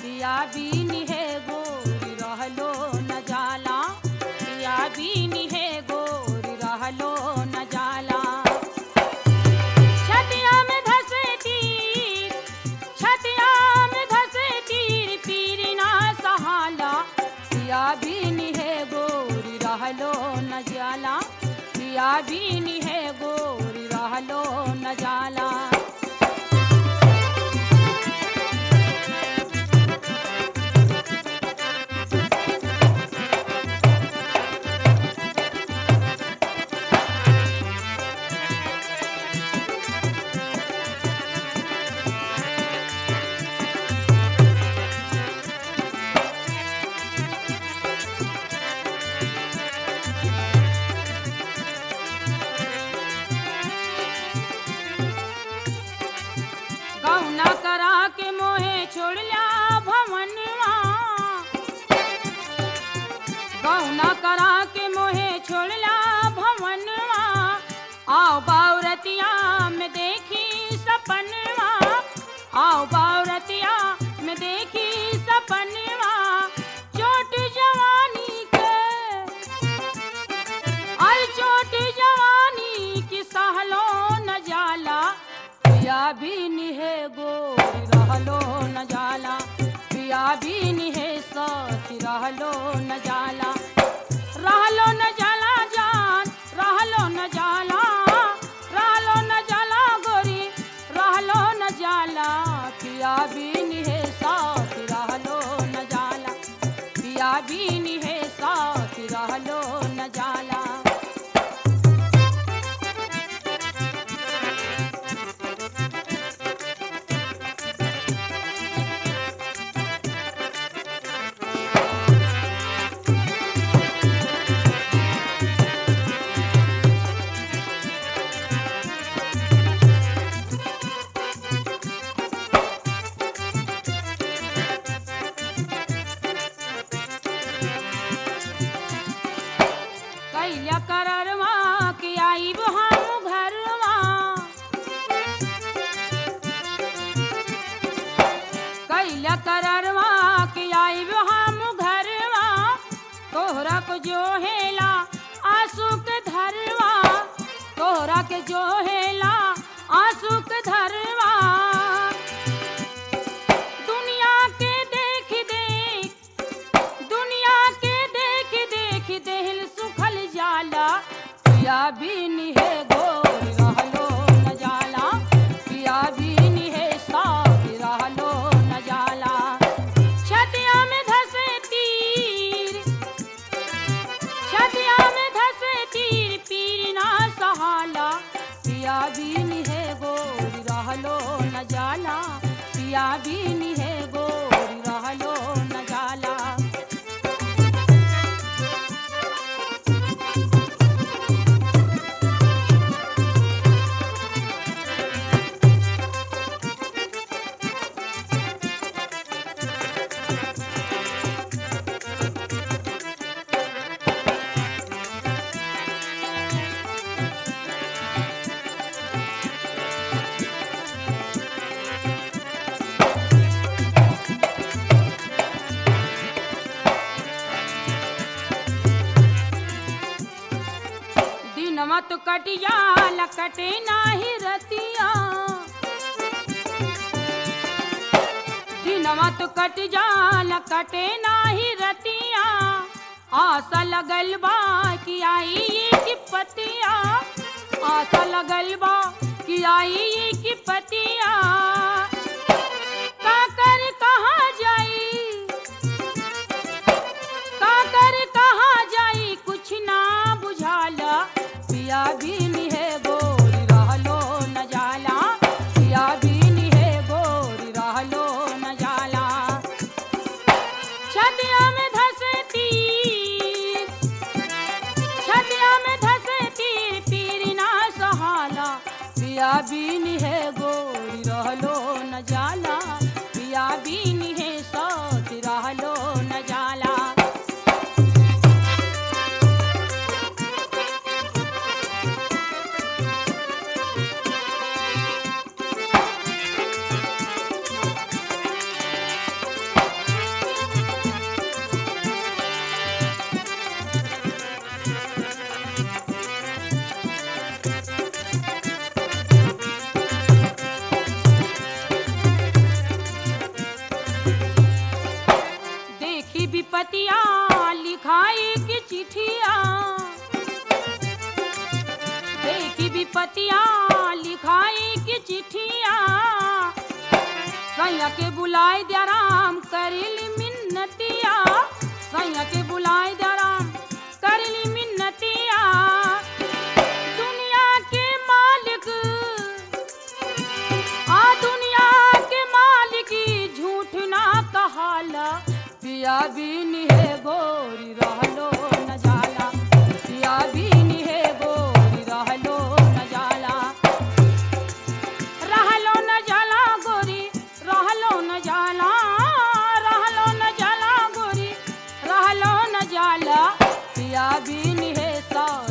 पिया बीनी है गोरी रहलो न जाला पिया बीनी है गोरी रहलो न जाला छतिया में धसे तीर छतिया में धसे तीर पीर ना सहाला पिया बीनी है गोरी रहलो न जाला पिया बीनी है गोरी रहलो न जाला गौना करा के मोहे छोड़ला भवनवा गौना करा के मोहे छोड़ला भवनवा आओ बावरतिया में देखी सपनवा आओ बावरतिया में देखी सपनवा चोट जवानी के अल चोट जवानी की सहलो न जाला पिया भी निहे गोरी रहलो न जाला पिया भी निहे सखी रहलो न जाला रहलो न जाला जान रहलो न जाला रहलो न जाला गोरी रहलो न जाला पिया भी निहे सखी रहलो न जाला पिया भी निहे सखी रहलो न जाला कैल्या कररवा कि आईब हम घरवा कैल्या कररवा कि आईब हम घरवा तोहरा को जो हेला आंसू के धरवा तोहरा के जो हेला आंसू के धरवा दुनिया के देख देख दुनिया के देख देख दिल सुखल जाला पिया बीन है गोरी रहलो न जाला पिया बीन है साथ रहलो न जाला छतिया में धसे तीर छतिया में धसे तीर पीर ना सहाला पिया बीन है गोरी रहलो न जाला पिया बीन है गोरी रहलो न जाला दिनवा तो कटिया लकटे नाही रतिया दिनवा तो कट जा लकटे नाही रतिया आशा लगल बा कि आई ये की पतिया आशा लगल बा कि आई ये की पतिया काकर कहाँ जाई काकर कहाँ जाई कुछ ना बुझाला पिया बीन है गोरी रहलो न जाला पिया बीन है गोरी रहलो न जाला छतिया में धसे तीर छतिया में धसे तीर पीर ना सहाला पिया बीन है गोरी रहलो विपतिया लिखाई की चिठिया देखी विपतिया लिखाई की चिठिया सैया के बुलाए दे राम करिली मिन्नतिया सैया के बुलाए दे राम करिली मिन्नतिया दुनिया के मालिक आ दुनिया के मालिक ई झूठ ना कहाला पिया बिन है गोरी रहलो न जाला पिया बिन है गोरी रहलो न जाला रहलो न जाला गोरी रहलो न जाला रहलो न जाला गोरी रहलो न जाला पिया बिन है सा